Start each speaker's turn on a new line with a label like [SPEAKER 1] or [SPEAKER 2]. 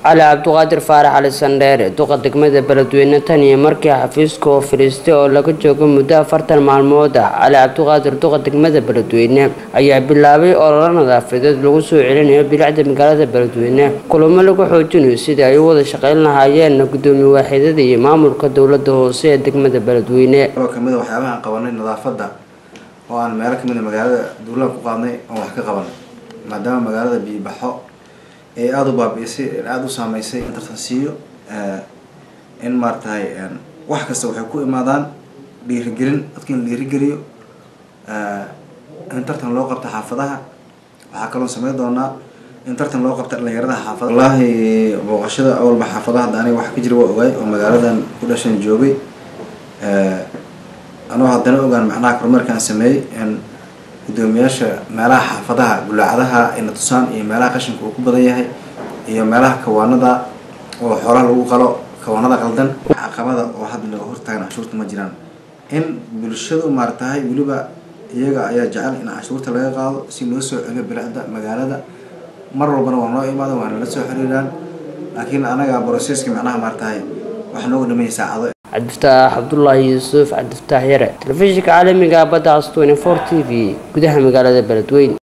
[SPEAKER 1] cali cabdiqaadir faarax cali sandheere duqa degmada beledweyne tan iyo markii xafiiska oo fadhiistay oo laga joogo muddo afartan maalmood ah cali cabdiqaadir duqa degmada beledweyne ayaa bilaabay ololo nadaafadeed lagu soo celinayo bilicda magaalada beledweyne kulamo lagu xoojinayo sidii ay u wada shaqeyn lahaayeen gudoomiye waaxidada iyo maamulka dowlada hoose ee degmada beledweyne
[SPEAKER 2] oo kamid a waxyaabaha aan qabanay nadaafadda oo aan meelo kamid a magaalada duulaan ku qaadnay oon wax ka qabanay maadaama magaalada biibaxo ee aada u baabiisay aada u saameysay in tartan siiyo in maaratahay wax kasta waxay ku imaadaan dhiirigelin dadka in la dhiirigeliyo in tartan loo qabto xaafadaha waxaa kaloo sameyn doonaa in tartan loo qabta dhalinyarada xaafada wallaahi booqashada awalba xaafadaha hadda aniga wax ka jira waa ogaay oo magaaladan ku dhashan joogay anoo haddana ogaan macnaha kormeerkaan sameeyey in gudoomiyaasha meelaha xaafadaha gulaacadaha ayna tusaan iyo meelaha qashinka uu ku badan yahay iyo meelaha kawaanada oo xoolaha lagu qalo kawaanada qaldan caqabada oo hadda laga hortaagan canshuurta ma jiraan in bulshadu maaratahay weliba iyaga ayaa jecel in canshuurta laga qaado si loo soo celiyo bilicda magaalada mar walbana waa noo imaada waa nala soo xiriiraan laakiin anaga broseska macnaha maaratahay waxa nooga dhameeyay saacado
[SPEAKER 1] cabdifataax cabdulaahi yuusuf cabdifataax yare telefishinka caalamiga badda cas twenty four t v gudaha magaalada beledweyne